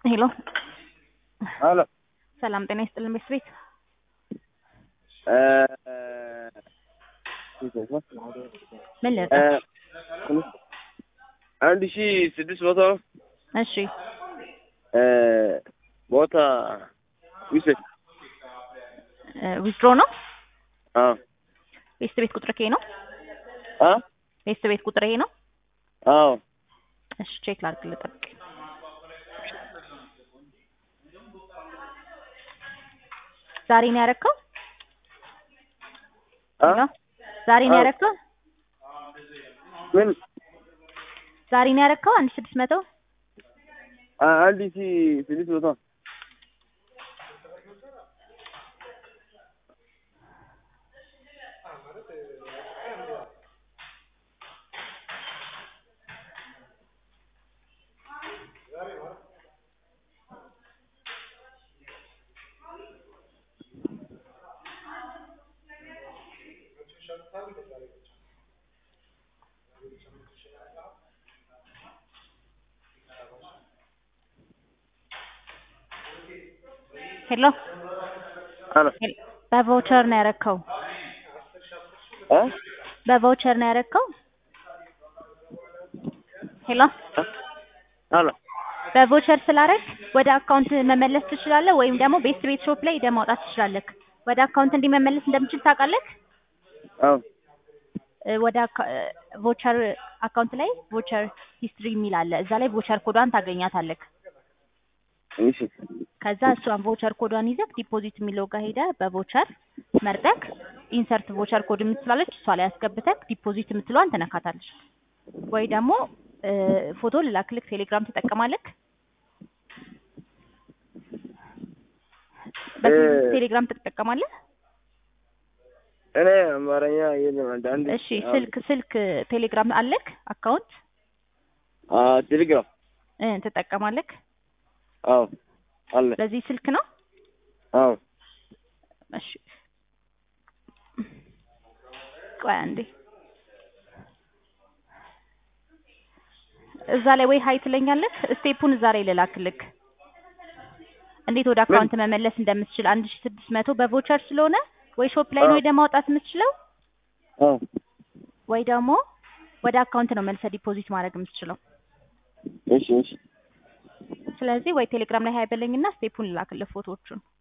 ሄሎ ሄሎ ሰላም ጤና ይስጥልን ቤት ቤት ምን ልጠ አንድ ሺ ስድስት መቶ እሺ ቦታ ውሰድ። ዊዝድሮ ነው አዎ ቤት ቤት ቁጥር ይሄ ነው አ ቤት ቤት ቁጥር ይሄ ነው አዎ እሺ ቼክ ላድርግ ልጠብቅ ዛሬ ነው ያረከው አ ዛሬ ነው አዎ። ያረከው ምን ዛሬ ነው ያረከው አንድ ሺህ ስድስት መቶ አ- አንድ ሺ ስድስት መቶ ሄሎ ሄሎ ሄል- በቫውቸር ነው ያረከው አ በቫውቸር ነው ያረከው ሄሎ ሄሎ በቮቸር ስላረግ ወደ አካውንት መመለስ ትችላለህ፣ ወይም ደግሞ ቤስት ቤት ሾፕ ላይ ሄደህ ማውጣት ትችላለህ። ወደ አካውንት እንዲመመለስ እንደምችል ታውቃለህ። አዎ እ፣ ወደ አካ- እ፣ ቮቸር አካውንት ላይ ቮቸር ሂስትሪ የሚል አለ። እዛ ላይ ቮቸር ኮዷን ታገኛታለህ። እሺ ከዛ እሷን ቮቸር ኮዷን ይዘህ ዲፖዚት የሚለው ጋር ሄደህ በቮቸር መርጠክ ኢንሰርት ቮቸር ኮድ የምትላለች እሷ ላይ ያስገብተክ ዲፖዚት የምትለዋን ትነካታለች። ወይ ደግሞ እ፣ ፎቶ ልላክልክ ቴሌግራም ትጠቀማለህ። በዚህ እ- ቴሌግራም ትጠቀማለህ? እኔ አማርኛ የለም አንድ አንድ እሺ ስልክ ስልክ ቴሌግራም አለክ አካውንት አ ቴሌግራም እ ትጠቀማለክ? አዎ አለ በዚህ ስልክ ነው? አዎ እሺ ቆይ አንዴ እዛ ላይ ወይ ሀይ ትለኛለህ። ስቴፑን እዛ ላይ ልላክልክ እንዴት ወደ አካውንት መመለስ እንደምትችል አንድ ሺ ስድስት መቶ በቮቸር ስለሆነ ወይ ሾፕ ላይ ነው አዎ። ሄደህ ማውጣት የምትችለው አዎ ወይ ደግሞ ወደ አካውንት ነው መልሰህ ዲፖዚት ማድረግ የምትችለው። እሺ እሺ ስለዚህ ወይ ቴሌግራም ላይ ሀይ በለኝና ስቴፑን ልላክልህ ፎቶዎቹን